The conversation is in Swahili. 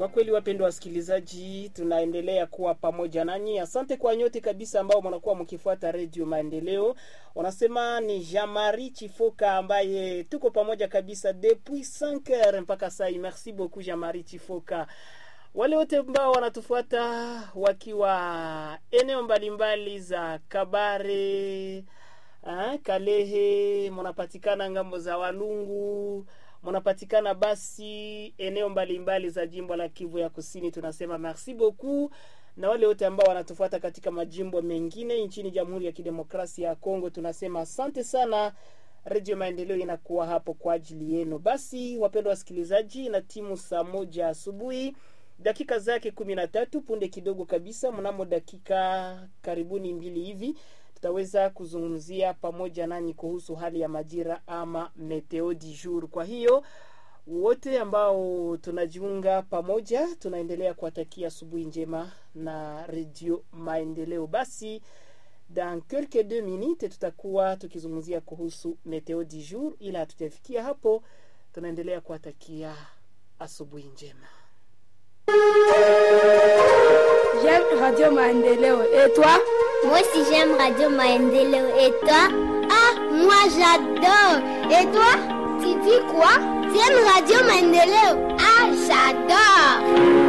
Kwa kweli, wapendwa wasikilizaji, tunaendelea kuwa pamoja nanyi. Asante kwa nyote kabisa ambao mnakuwa mkifuata redio Maendeleo. Wanasema ni Jean-Marie Chifoka ambaye tuko pamoja kabisa depuis 5 heures mpaka sai. Merci beaucoup Jean-Marie Chifoka. Wale wote ambao wanatufuata wakiwa eneo mbalimbali za Kabare, ah, Kalehe, mnapatikana ngambo za Walungu mnapatikana basi eneo mbalimbali mbali za jimbo la Kivu ya Kusini, tunasema merci beaucoup, na wale wote ambao wanatufuata katika majimbo mengine nchini Jamhuri ya Kidemokrasia ya Kongo, tunasema asante sana. Redio Maendeleo inakuwa hapo kwa ajili yenu. Basi wapendwa wasikilizaji, na timu saa moja asubuhi dakika zake kumi na tatu punde kidogo kabisa, mnamo dakika karibuni mbili hivi tutaweza kuzungumzia pamoja nanyi kuhusu hali ya majira ama meteo du jour. Kwa hiyo wote ambao tunajiunga pamoja, tunaendelea kuwatakia asubuhi njema na redio Maendeleo. Basi dans quelques deux minutes tutakuwa tukizungumzia kuhusu meteo du jour, ila hatujafikia hapo, tunaendelea kuwatakia asubuhi njema. J'aime Radio Maendeleo. Et toi Moi aussi j'aime Radio Maendeleo. Et toi Ah, moi j'adore. Et toi Tu dis quoi Tu aimes Radio Maendeleo Ah, j'adore.